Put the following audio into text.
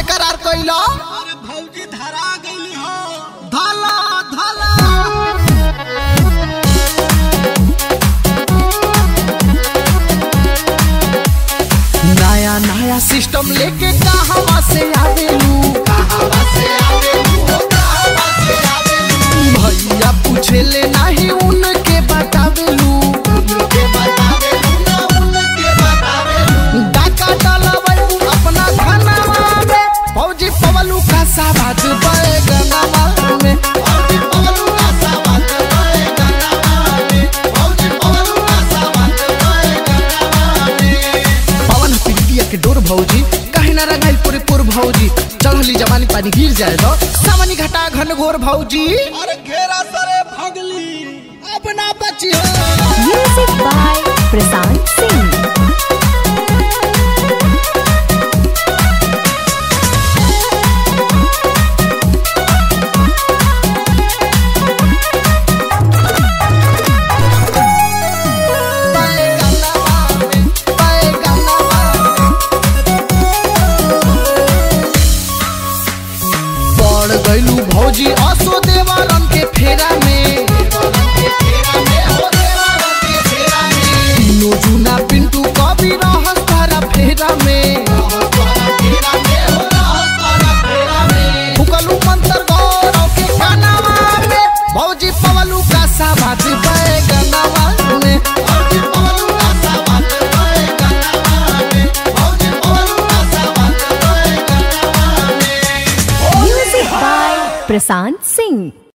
करार कइलो अरे भौजी धरा गई हो धला धला नया नया सिस्टम लेके कहवा से आवेलू कहवा से आवेलू हो कहवा से आवेलू भैया पूछे ले नहीं उनके बतावेलू उनके बतावेलू ना उनके बतावेलू डाका डलवैबू अपना खानावा में फौजी पवलू का साबाज बैगनवा में फौजी पवलू का साबाज बैगनवा में फौजी पवलू का साबाज बैगनवा में पवन प्रीतिया के डोर भौजी कहे ना रंगाई पूरे पुर भौजी चढ़ली जवानी पानी गिर जाए तो सावनी घटा घन घोर भौजी अरे घेरा सरे भगली अपना बची हो Music by Prasant Singh. बैगनवा में बैगनवा पड़ गइलू भौजी असो देवारन के फेरा में तीनों जूना पिंटू कभी रहस तारा फेरा में फुकलू मंतर गौरव के कानावा में भौजी पवलू का साबाज बैगनवा में भौजी पवलू का साबाज बैगनवा में भौजी पवलू का साबाज बैगनवा में Music by Prasant Singh.